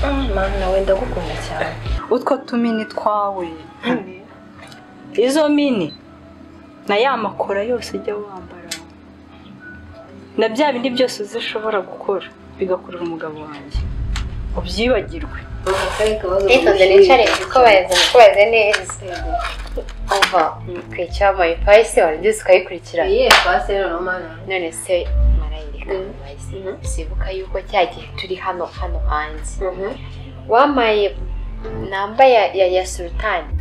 mama nawe ndagukunda cyane utwo tumini twawe izo mini na ya makora yose ujya wambara na bya bindi byose uzishobora gukora bigakurura umugabo wanjye ubyibagirwe nitonze nicare kuko bayazanye kuko bayazanye neza kuva ku icyambaye payisi wari ugize ukayikurikira yewe pasi rero mama none se marayireka Mhm. payisi Mhm. sibuka yuko cya gihe turi hano hano hanze wambaye namba ya ya ya sultani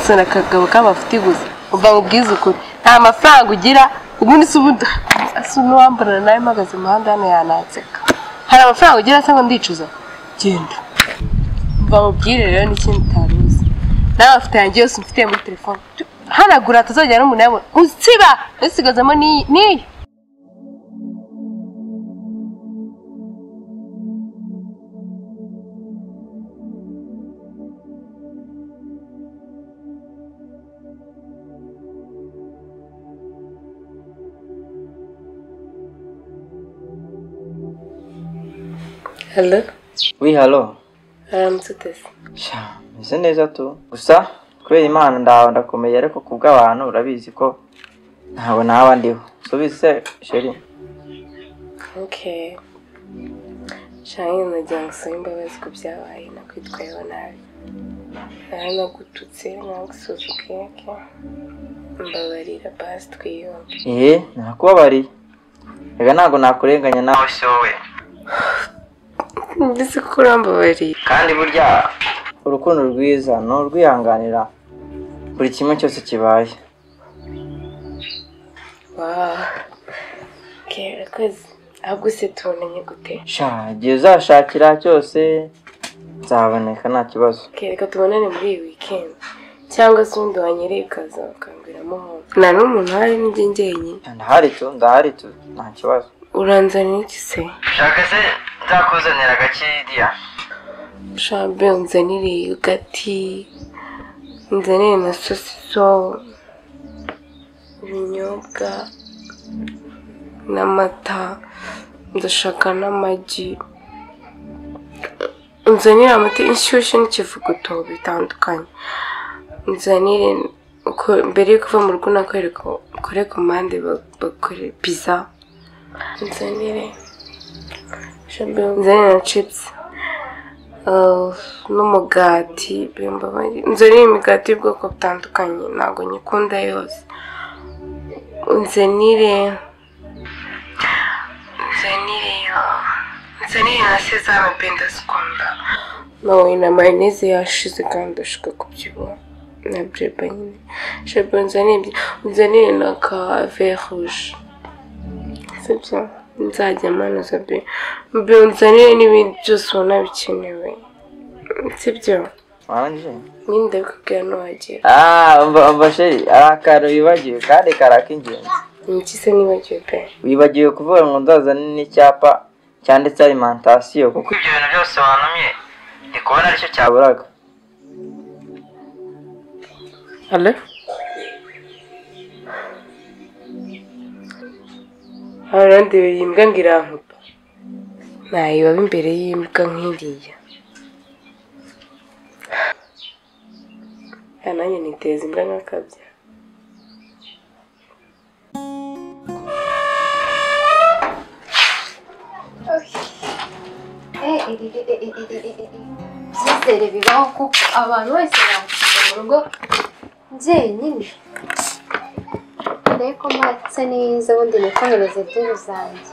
sura akagabo k'amafuti gusa ubwo ubwiza ukuri nta mafaranga ugira ubundi se ubundi asa n'uwambarana nawe mpagaze mu muhanda hano yananseka hari amafaranga ugira se ngo ndicuza genda mva mubwire rero n'ikindi utaruzi n'amafoto yanjye yose mfite muri telefone hanagura atazongera n'umuntu yabona usiba usigazamo n'iyi n'iyi halo wi halo haramutse uteze sha meze neza tu gusa kubera imana ndawe ndakomeye ariko ku bw'abantu urabizi ko ntabwo naba ndiho subize se sheri okay shanye nagira ngo usabe imbabazi ku byabaye nakwitwayeho nabi nawe nagututse nagusuzuguye ke mbabarira basi twiyombe eee nakubabariye reka ntabwo nakurenganya nawe se wowe mbese ko urambabariye kandi burya urukundo rwiza ni urwihanganira buri kimwe cyose kibaye waaa kera kwezi ahubwo se tubonanye gute sha igihe uzashakira cyose nzaboneka nta kibazo kereka tubonane muri iyi weekend cyangwa se undi wanyereye ukaza bakangwiramo hose nta n'umuntu hari n'ijye njyenyine ndahari tu ndahari tu nta kibazo uranzanira iki se shaka se nzakuzanira agakiriya shabe unzanire yogati unzanire na sosiso ibinyobwa n'amata ndashaka n'amagi unzanire amata inshyushyu n'ikivuguto bitandukanye unzanire uko- mbere yo kuva mu rugo nakwereka ukore ku mpande ba- bakore pizza unzanire shabe unzanire na chips Uh, n'umugati bimbabari nzanire imigati y'ubwoko butandukanye ntabwo nyikunda yose nzanire nzanire uh, nzanire na sezame benda zikunda nawe na mayoneze yashize kandi ndashaka kubyibuha na breba nyine shabu nzanire ibyo- nzanire na ka verre rouge sibyo nzajya manuza be nzanire n'ibindi byose ubona bikenewe sibyo wanje nyine ndabikubwira n'uwagira Ah, umva umva sheri ari akantu wibagiwe kandi kari ak'ingenzi niki se nibagiwe pe wibagiwe kuvuga ngo nzazane n'icyapa cyanditseho alimantasiyo kuko ibyo bintu byose wantumye ndi kubona aricyo cyaburaga halo arandebeye imbwa ngo irankupa ntayibabe imbere y'imbwa nk'iriya Ah, nanjye niteza imbwa nk'akabya ibyizere bibaho kuko abantu bose bakugira mu rugo byenyine dore ko mbatse neza ubundi nikomereze dore zanjye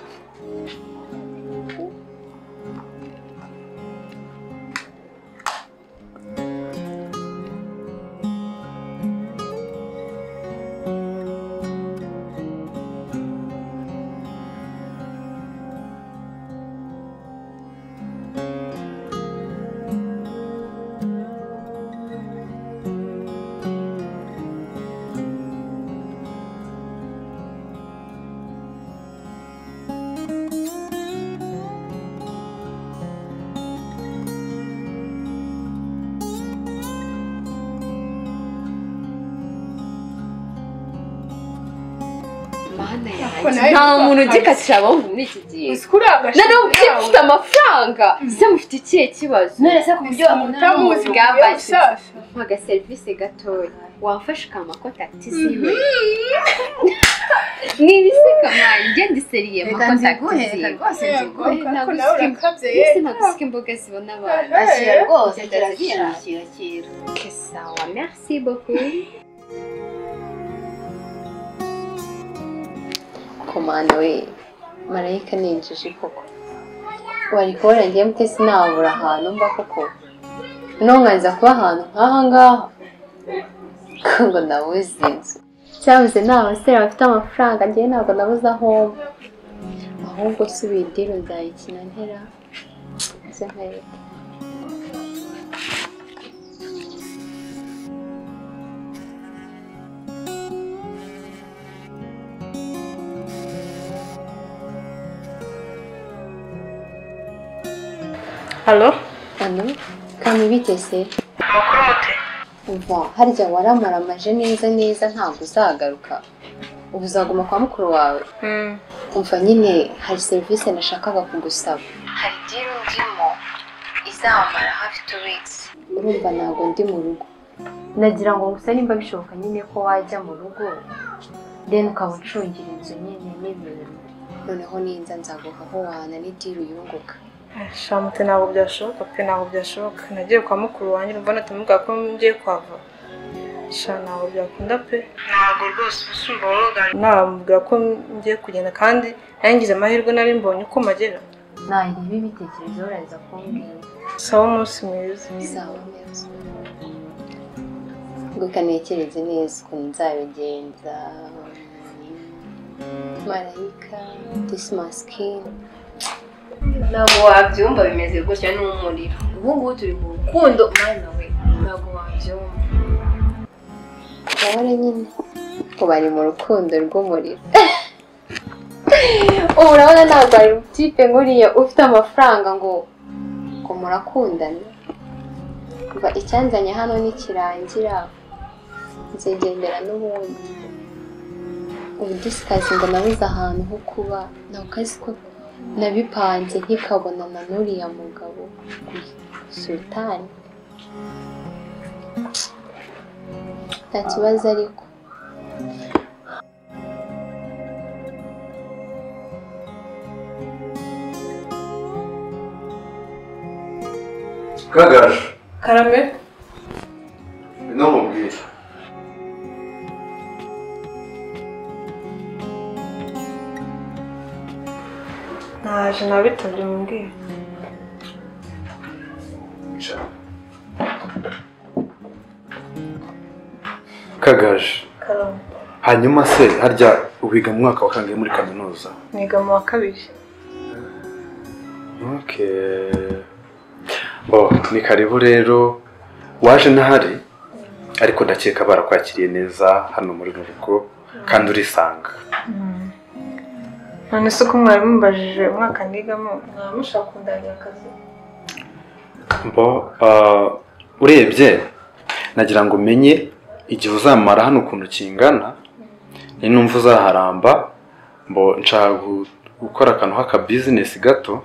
nta muntu ugikatira abahungu muri iki gihe noneho mubyeyi mufite amafaranga ese mufite ikihe kibazo none se ku buryo mutamuzi bwabashije bwabashije mpa agaserivisi gatoya wamfasha ukamakota ati siwe niba iseka mwaye ngenda iseriye makota ati siwe rwose nziguhe, ntabwo ntabwo nawe usika- urakabye mbese nagusika imboga zibona abantu Ashyira rwose ndazishakira kera que sawa merci beaucoup komanda we marayika ni injiji koko wari kubona ngiye mutesi nabura ahantu mba koko nonganza kuba ahantu nk'aha ngaha ko ngo nabuze inzu cyabuze ni abasore bafite amafaranga ngewe ntabwo nabuze aho mba ahubwo subira idini nzayikina ntera ndetse nkayireka halo hano kandi bitese umva harya waramaramaje neza neza ntabwo uzagaruka ubu uzaguma kwa mukuru wawe umva nyine hari serivisi nashakaga kugusaba hari diri ndimo izamara hafi tu wikisi urumva ntabwo ndi mu rugo nagira ngo gusa nimba bishoboka nyine ko wajya mu rugo deni ukaba ucungira inzu nyine n'ibintu noneho ninza nzaguha aho wahana n'idiri uyunguka shamute ntabwo byashoboka pe ntabwo byashoboka nagiye kwa mukuru wanjye urumva natamubwira ko ngiye kwava sha ntabwo byakunda pe ntabwo rwose usumba wamugana namubwira ko ngiye kugenda kandi nangize amahirwe nari mbonye uko magera ntareba ibitekerezo uraza kumbwira sawa umunsi mwiza sawa neza guka ntekereze neza ukuntu nzabigenza marayika disimasikini ntabwo wabyumva bimeze gutya n'umuriro ubu ngubu turi mu rukundo mwana we ntabwo wabyumva abagore nyine ubu bari mu rukundo rw'umuriro ubu urabona ntabwo ari butipe nkuriya ufite amafaranga ngo ngo murakundane umva icyanzanye hano nikirangira nzigendera n'ubundi ubu disikazi ngo nabuze ahantu ho kuba ntabwo kazi ko nabipanze nkikabonana n'uriya mugabo sultani nta kibazo ariko kagaju karame no mubwira naje nabitabye mumbwira kagaju karame hanyuma se harya wiga mu mwaka wa kangahe muri kaminuza niga mu wa kabiri oke oh ni karibu rero waje ntahari ariko ndakeka barakwakiriye neza hano muri mu rugo kandi urisanga none se ko mwari mubajije umwaka nigamo mwaba mushaka kundangira akazi bo ah, urebye nagira ngo umenye igihe uzamara hano ukuntu kingana ni numva uzaharamba mbo nshaka gu- gukora akantu k'akabizinesi gato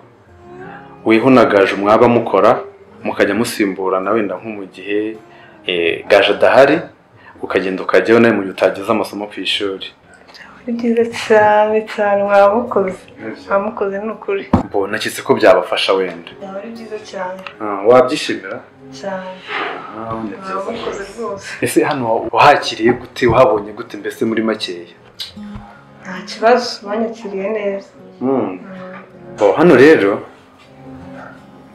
wihunagaje mwaba mukora mukajya musimburana wenda nko mu gihe eh, gaje adahari ukagenda ukajyayo nawe mu gihe utagize amasomo ku ishuri ni byiza cyane cyane mwaba mukoze mwaba mukoze ni ukuri mbo naketse ko byabafasha wenda byaba ari byiza cyane Ah, wabyishimira cyane Ah, ni mwaba byiza. mukoze rwose ese hano wahakiriye gute wahabonye gute mbese muri makeya nta kibazo banyakiriye neza Bo, hano rero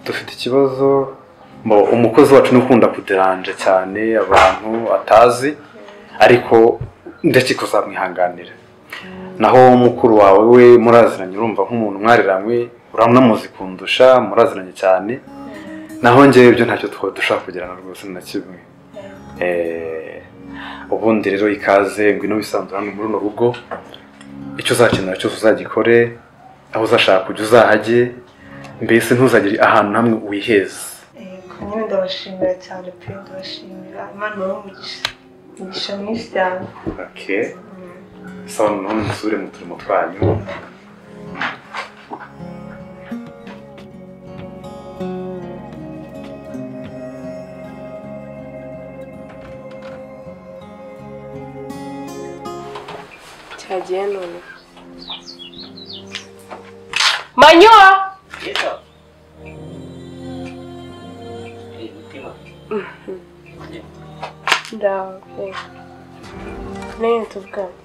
dufite ikibazo bo, umukozi wacu ni ukunda kuderanje cyane abantu atazi ariko ndakeka uzamwihanganira naho mukuru wawe we muraziranye urumva nk'umuntu mwariranywe uramunamuzi kundusha muraziranye cyane naho njyewe ibyo ntacyo twaba dushaka kugirana rwose na kimwe Eh, ubundi rero ikaze ngwino wisanzura hano muri runo rugo icyo uzakenera cyose uzagikore aho uzashaka kujya uzahajye mbese ntuzagire ahantu hamwe wiheza Yego, nyine ndabashimira cyane pe ndabashimira imana ibahe umugisha imigisha myinshi cyane sawa none musubire mu turimo twanyu cyagiye none manyura ndawe nene tuvugane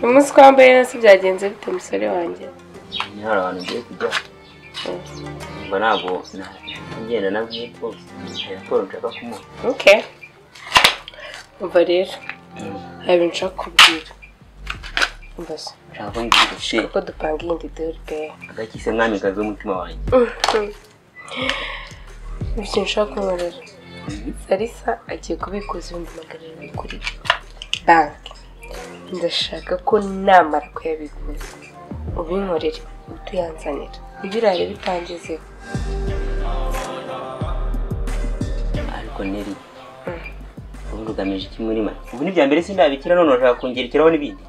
uyu munsi twambaye neza byagenze bite musore wanjye ni hari abantu ngiye kujya ngo ntabwo ngenda na bwite hari raporo nshaka kumuha oke umva rero hari ibintu nshaka kubwira umva se nshaka ko ngira ishe uko dupanga iyindi dore peya agakise mwami kazi w'umutima wanjye ikintu nshaka kubarira sarisa agiye kubikuza ibihumbi magana arindwi kuri banki ndashaka ko namara kuyabikuza ubinkorere utuyanzanira ibyo uraye bitangezeho ariko neri ubundi ugamije iki muri mwe ubu ni ibya mbere sindabikira none urashaka kongerekeraho n'ibindi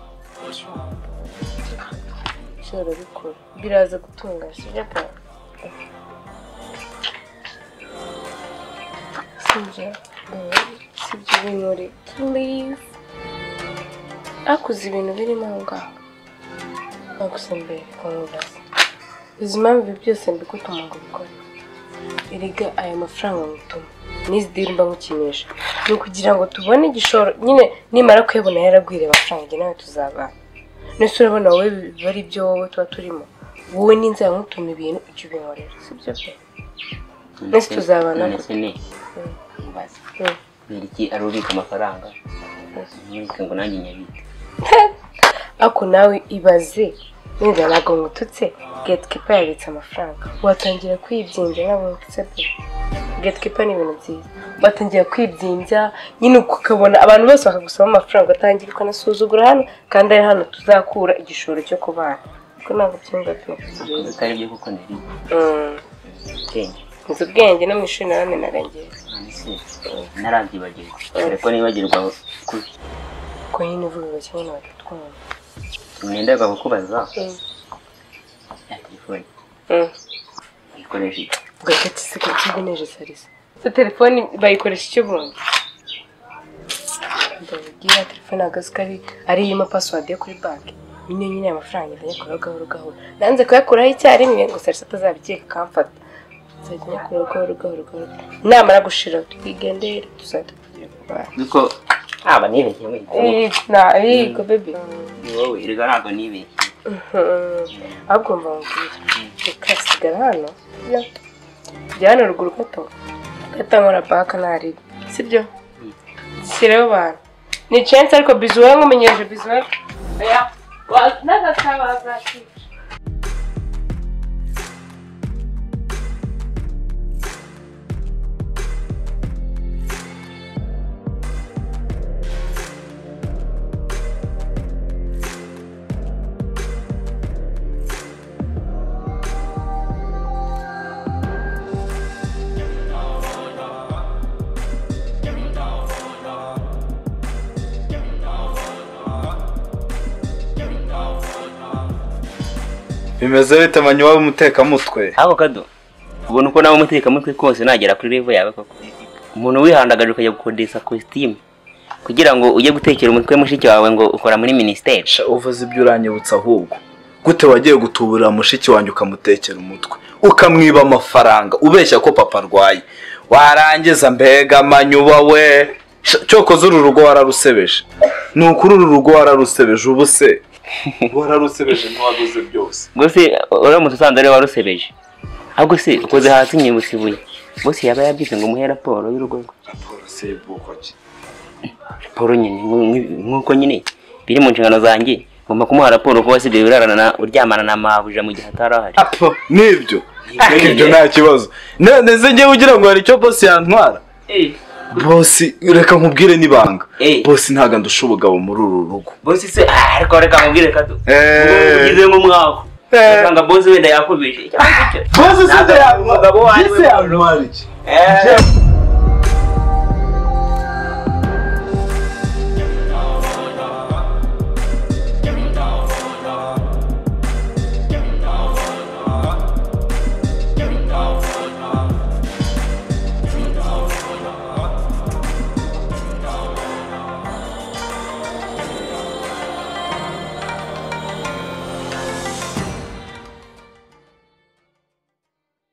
ushobora gukora biraza gutunga sibyo pa sibyo sibyo binure please akuze ibintu birimo aho ngaho nagusa mbere kumwubaza uzi impamvu ibi byose mbikutuma ngo ubikore erega aya mafaranga ngutuma n'izi diri mba nkukinisha ni ukugira ngo tubone igishoro nyine nimara kuyabona yaragwiriye amafaranga njye nawe tuzabana ndetse urabona wowe biba ari ibyo wowe tuba turimo wowe n'inzara nkutuma ibintu ujya ubinkorera si byo pe Mbese tuzabana none se ne mubaze Mm. neriki ari ubika amafaranga nturike ngo nanjye nyabike ako nawe ibaze neza ntabwo ngututse getikipa yabitse amafaranga watangira kwibyimbya ntabwo ngututse pe getikipa ni ibintu byiza watangira kwibyimbya nyine ukabona abantu bose bakagusaba amafaranga ugatangira ukanasuzugura hano kandi ari hano tuzakura igishoro cyo kubana kuko ntabwo byumva pe Ntabwo ari byo kuko neri Mm. nzi ubwenge ubwenge no mu ishuri naramenarengeye none se ntarabyibagirwa telefone yibagirwa kubi ko nyine uvuga kimwe na batatu kumwe umwenda kukubaza Mm. ya telefone Mm. uyikoresha iki gakati se kakindi neje sarisa so telefone bayikoresha icyo bundi ndabwira telefone ntabwo ko ari ari irimo password yo kuri banki niyo nyine aya mafaranga azanye kuri gahoro gahoro nanze kuyakuraho icyarimwe ngo sarisa atazabikeka akamfata nzajya nyakuraho gahoro gahoro gahoro namara gushira twigendere tuzajya tugira kurwara nuko aba nibeshye mwihitamo Eh, na yego bebe ni wowe erega ntabwo nibeshye ahubwo mba mubwira reka sigara hano yo jya hano ruguru gato gato nkora baka ntaribe sibyo shyiraho abantu ni cense ariko bizuwe nkumenyereje bizuwe bimeze bite manyu waba umutekamutwe ahubwo kado ubona uko nawe umutekamutwe kose nagera kuri revo yawe koko umuntu wihandagaje ukajya gukodesha kositimu kugira ngo ujye gutekera umutwe mushiki wawe ngo ukora muri minisiteri sha uvuze ibyo uranyibutsa ahubwo gute wagiye gutuburira mushiki wanjye ukamutekera umutwe ukamwiba amafaranga ubeshya ko papa arwaye warangiza mbega manyuba we Sha, cyokoze uru rugo wararusebeje ni ukuri uru rugo wararusebeje ubu se wararusebeje ntiwaguze byose rwose uramutse usanze ariwe warusebeje ahubwo se ukoze hasi nyibutse ibuye bose yaba yabyize ngo umuhe raporo y'urugo rwe raporo se y'ubwoko ki raporo nyine nk- nk- nk'uko nyine biri mu nshingano zanjye ngomba kumuha raporo ko wasigaye urarana na uryamana na mabuja mu gihe atari ahari apa nibyo ibyo nta kibazo none se njyewe ugira ngo hari icyo bosi yantwara bosi reka nkubwire n'ibanga Eh. bosi ntago ndusha ubugabo muri uru rugo bose se ah, ariko reka mubwire kado Eh. ugize nk'umwaka usanga bose wenda yakomeje Bosi se Ntabwo yantwara umugabo wanjye ese yantwara iki Eh.